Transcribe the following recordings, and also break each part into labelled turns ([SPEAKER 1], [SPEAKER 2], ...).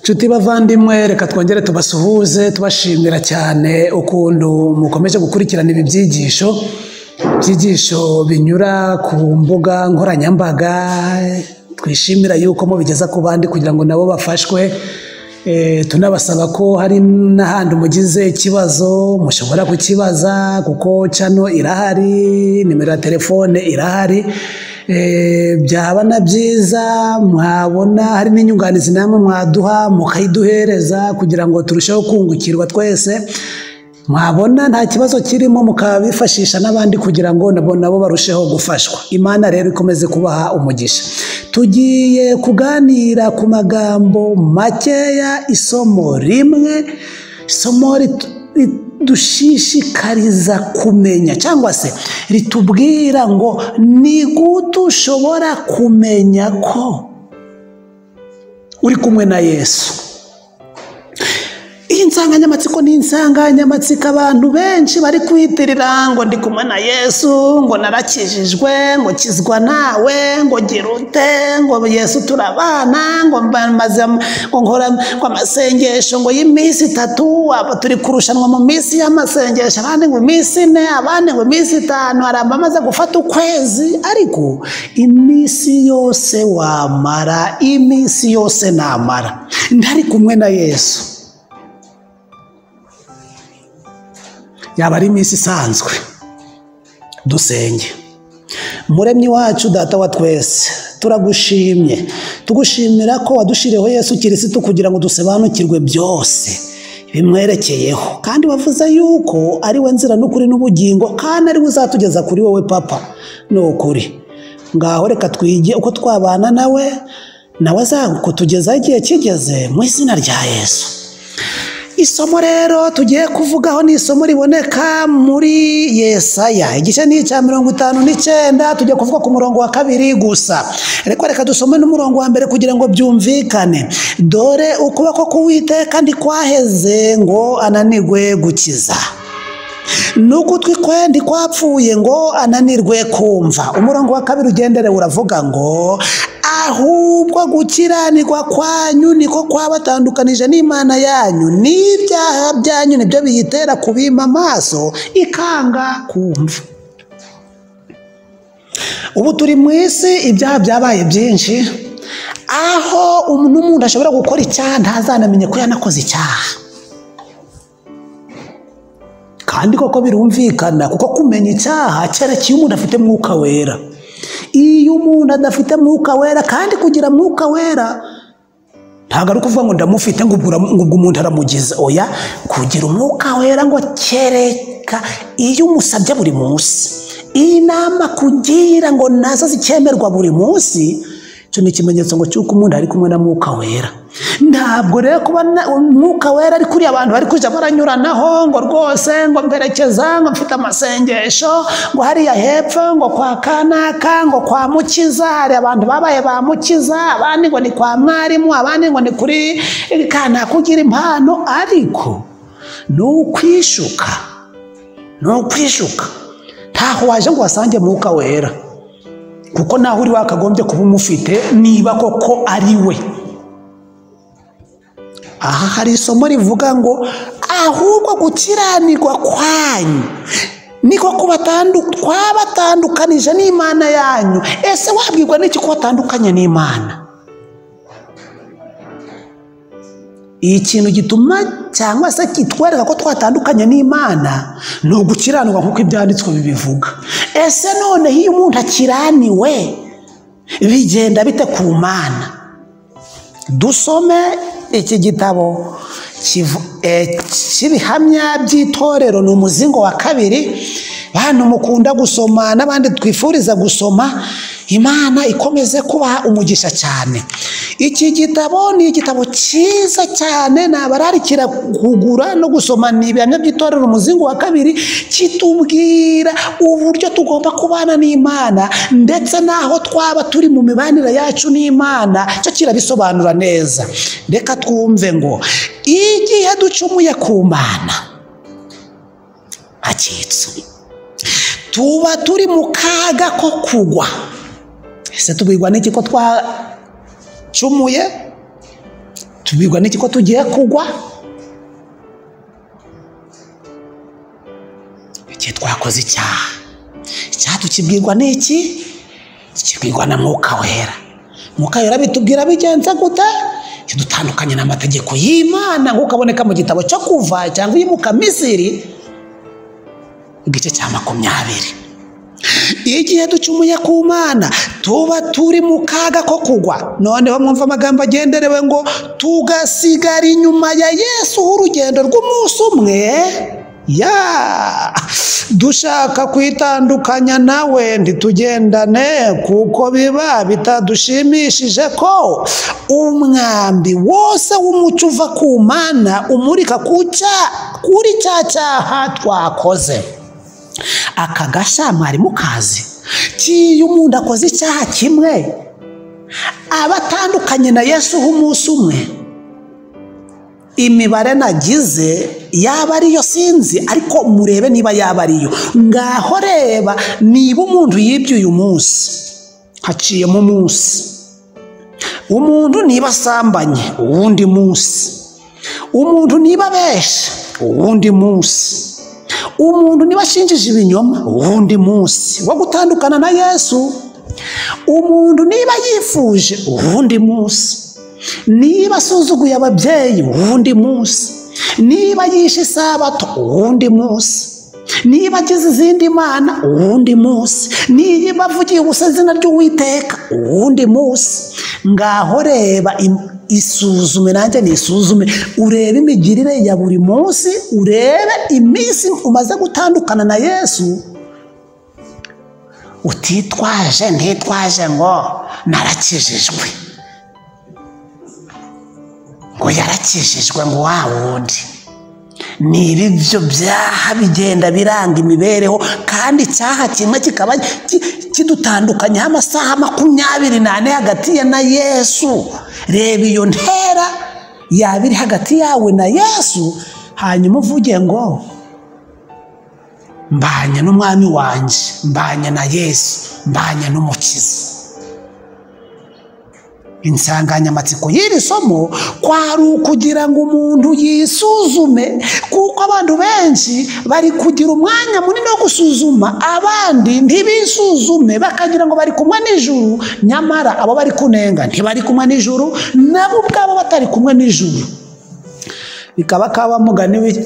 [SPEAKER 1] nshuti bavandimwe reka twongere tubasuhuze tubashimira cyane ukuntu mukomeje gukurikirana ibi byigisho byigisho binyura ku mbuga nkoranyambaga twishimira yuko mubigeza ku bandi kugira ngo nabo bafashwe Eh, tunabasaba ko hari n'ahandi umugize ikibazo mushobora kukibaza kuko cano irahari nimero ya telefone irahari Eh, byaba na byiza mwabona hari n'inyunganizi namwe mwaduha mukayiduhereza kugira ngo turusheho kungukirwa twese mwabona nta kibazo kirimo mukaba bifashisha n'abandi kugira ngo nabo nabo barusheho gufashwa imana rero ikomeze kubaha umugisha tugiye kuganira ku magambo makeya isomo rimwe isomo rit- ridushishikariza kumenya cyangwa se ritubwira ngo ni gute ushobora kumenya ko uri kumwe na yesu iyi nsanganyamatsiko ni insanganyamatsiko abantu benshi bari kwitirira ngo ndi kumwe na yesu ngo narakijijwe ngo kizwa nawe ngo gira ute ngo yesu turabana ngo maze ngo nkora ngo amasengesho ngo y'iminsi itatu aba turi kurushanwa mu minsi y'amasengesho abandi ngo iminsi ine abandi ngo iminsi itanu hari abamaze gufata ukwezi ariko iminsi yose wamara iminsi yose namara ntari kumwe na yesu yaba ari iminsi isanzwe dusenge muremyi wacu data wa twese turagushimye tugushimira ko wadushiriyeho yesu kirisitu kugira ngo dusobanukirwe byose bimwerekeyeho kandi wavuze yuko ari we nzira n'ukuri n'ubugingo kandi ari we uzatugeza kuri wowe papa ni ukuri ngaho reka twige uko twabana nawe nawe azakutugezaho igihe kigeze mu izina rya yesu isomo rero tugiye kuvugaho ni isomo riboneka muri yesaya igice ni icya mirongo itanu n'icyenda tujya kuvuga ku murongo wa kabiri gusa ariko reka dusome n'umurongo wa mbere kugira ngo byumvikane dore ukuboko k'uwiteka ntikwaheze ngo ananirwe gukiza n'ugutwi kwe ntikwapfuye ngo ananirwe kumva umurongo wa kabiri ugendere uravuga ngo ahubwo gukiranirwa kwanyu niko kwabatandukanije n'imana yanyu n'ibyaha byanyu nibyo biyitera kubima amaso ikanga kumva ubu turi mu isi ibyaha byabaye byinshi aho umuntu umuntu ashobora gukora icyaha ntazanamenye ko yanakoze icyaha kandi koko birumvikana kuko kumenya icyaha cyerekeye umuntu afite mwuka wera iyo umuntu adafite mwuka wera kandi kugira mwuka wera ntabwo ari ukuvuga ngo ndamufite ngo ubwo ura- ngo ubwo umuntu aramugiza oya kugira umwuka wera ngo kereka iyo umusabye buri munsi iyi nama kugira ngo nazo zikemerwa buri munsi icyo ni ikimenyetso ngo cy'uko umuntu ari kumwe na mwuka wera ntabwo rero kuba na- umwuka wera ari kuri abantu bari kujya baranyuranaho ngo rwose ngo mberekeza ngo mfite amasengesho ngo hariya hepfo ngo kwa kanaka ngo kwa mukiza hari abantu babaye ba mukiza abandi ngo ni kwa mwarimu abandi ngo ni kuri kanaka ugira impano ariko ni ukwishuka ni ukwishuka ntaho waje ngo wasange mwuka wera kuko naho uri wakagombye kuba umufite niba koko ari we aha hari isomo rivuga ngo ahubwo gukiranirwa kwanyu niko kubatandu- kwabatandukanije n'imana yanyu ese wabwirwa n'iki ko watandukanye n'imana ikintu gituma cyangwa se kitwereka ko twatandukanye n'imana ni ugukiranirwa nk'uko ibyanditswe bibivuga ese noneho iyo umuntu akiraniwe bigenda bite ku mana dusome iki gitabo kivu- eh, cy'ibihamya by'itorero ni umuzingo wa kabiri bantu mukunda gusoma n'abandi twifuriza gusoma imana ikomeze kubaha umugisha cyane iki gitabo ni igitabo cyiza cyane nabararikira kugura no gusoma ni ibihamya by'itorero umuzingo wa kabiri kitubwira uburyo tugomba kubana n'imana ndetse n'aho twaba turi mu mibanire yacu n'imana cyo kirabisobanura neza reka twumve ngo igihe ducumuye ku mana akitse tuba turi mu kaga ko kugwa ese tubwirwa n'iki ko twa cumuye tubwirwa n'iki ko tugiye kugwa igihe twakoze icyaha icyaha tukibwirwa n'iki kibwirwa na mwuka wera mwuka wera bitubwira bigenze gute kidutandukanye n'amategeko y'imana nk'uko aboneka mu gitabo cyo kuva cyangwa iyimuka misiri igice cya makumyabiri igihe ducumuye ku mana tuba turi mu kaga ko kugwa noneho mwumva amagambo agenderewe ngo tugasigara inyuma ya yesu h'urugendo rw'umunsi umwe ya dushaka kwitandukanya nawe ntitugendane kuko biba bitadushimishije ko umwambi wose w'umuco uva ku mana umurika ku cya kuri cya cyaha twakoze aka gashya mwari mukazi kiyo umuntu akoze icyaha kimwe aba atandukanye na yesu h'umunsi umwe imibare nagize yaba ariyo sinzi ariko murebe niba yaba ariyo ngaho reba niba umuntu yibye uyu munsi haciyemo umunsi umuntu niba asambanye uwundi munsi umuntu niba abesha uwundi munsi umuntu niba ashinjije ibinyoma uwundi munsi wo gutandukana na yesu umuntu niba yifuje uwundi munsi niba asuzuguye ababyeyi uwundi munsi niba yishe isabato uwundi munsi niba agize izindi mana uwundi munsi niba avugiye ubusa izina ry'uwiteka uwundi munsi ngaho reba im- isuzume nanjye nisuzume urebe imigirire ya buri munsi urebe iminsi umaze gutandukana na yesu utitwaje ntitwaje ngo narakijijwe ngo yarakijijwe ngo wa wundi ni ibi byo byaha bigenda biranga imibereho kandi icyaha kimwe kikaba ki- kidutandukanyaho amasaha makumyabiri n'ane hagati ye na yesu reba iyo ntera yaba iri hagati yawe na yesu hanyuma uvuge ngo mbanye n'umwami wanjye mbanye na yesu mbanye n'umukiza insanganyamatsiko y'iri somo kwari ukugira ngo umuntu yisuzume kuko abantu benshi bari kugira umwanya munini wo gusuzuma abandi ntibisuzume bakagira ngo bari kumwe n'ijuru nyamara abo bari kunenga ntibari kumwe n'ijuru nabo ubwabo batari kumwe n'ijuru bikaba kaba mugani w'i-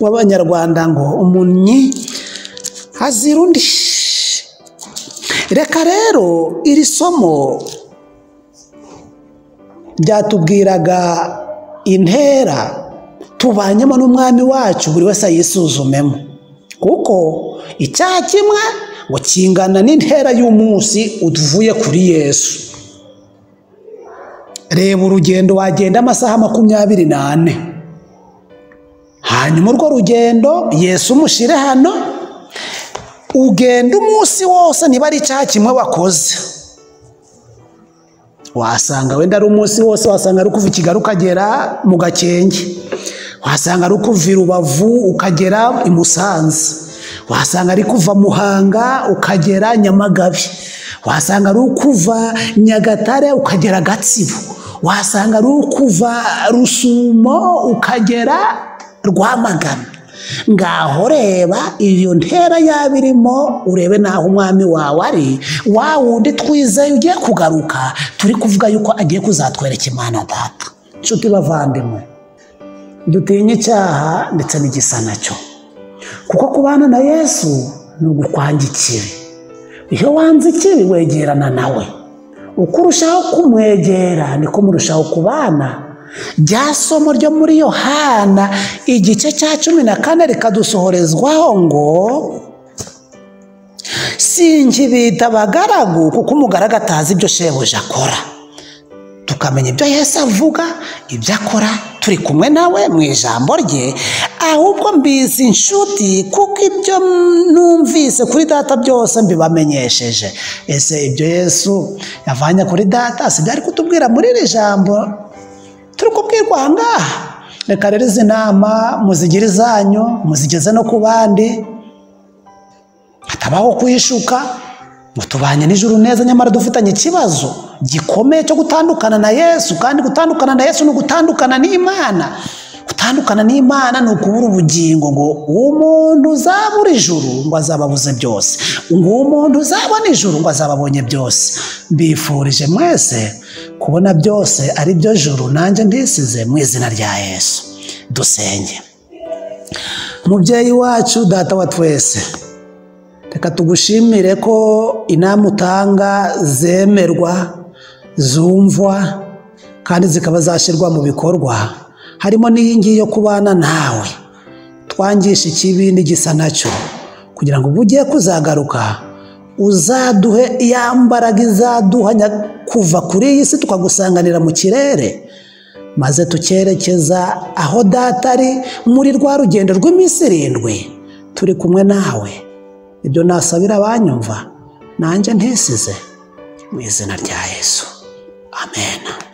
[SPEAKER 1] w'abanyarwanda ngo umunnyi azira undi reka rero iri somo byatubwiraga intera tubanyemo n'umwami wacu buri wese ayisuzumemo kuko icyaha kimwe ngo kingana n'intera y'umunsi uvuye kuri yesu reba urugendo wagenda amasaha makumyabiri n'ane hanyuma urwo rugendo yesu umushyire hano ugenda umunsi wose niba ari icyaha kimwe wakoze wasanga wenda ari umunsi wose wasanga ari ukuva i kigali ukagera mu gakenke wasanga ari ukuva i rubavu ukagera i musanze wasanga ari kuva muhanga ukagera nyamagabe wasanga ari ukuva nyagatare ukagera gatsibo wasanga ari ukuva rusumo ukagera rwamagana ngaho reba iyo ntera yaba irimo urebe n'aho umwami wawe ari wa wundi twizeye ugiye kugaruka turi kuvuga yuko agiye kuzatwereka imana data nshuti bavandimwe dutinye icyaha ndetse n'igisa nacyo kuko kubana na yesu ni ugukwanga ikibi iyo wanze ikibi wegerana nawe uko urushaho kumwegera niko murushaho kubana rya somo ryo muri yohana igice cya cumi na kane rikadusohorezwaho ngo sinkibita abagaragu kuko umugaragu atazi ibyo shebuja akora tukamenya ibyo yesu avuga ibyo akora turi kumwe nawe mu ijambo rye ahubwo mbizi inshuti kuko ibyo numvise kuri data byose mbibamenyesheje ese ibyo yesu yavanye kuri data si byari kutubwira muri iri jambo turi kubwirwa aha ngaha reka rero izi nama muzigire izanyu muzigeze no ku bandi hatabaho kuyishuka ngo tubanye n'ijuru neza nyamara dufitanye ikibazo gikomeye cyo gutandukana na yesu kandi gutandukana na yesu ni ugutandukana n'imana gutandukana n'imana ni ukubura ubugingo ngo uwo muntu uzabura ijuru ngo azaba abuze byose ngo uwo muntu uzabona ijuru ngo azaba abonye byose mbifurije mwese kubona byose ari byo juru nanjye ndisize mu izina rya yesu dusenge mubyeyi wacu data wa twese reka tugushimire ko inama utanga zemerwa zumvwa kandi zikaba zashyirwa mu bikorwa harimo n'iyingiyi yo kubana nawe twangisha ikibi n'igisa nacyo kugira ngo ubwo ugiye kuzagaruka uzaduhe iya mbaraga izaduhanya kuva kuri iyi si tukagusanganira mu kirere maze tucyerekeza aho data ari muri rwa rugendo rw'iminsi irindwi turi kumwe nawe ibyo nasabira abanyumva nanjye ntisize mu izina rya yesu amen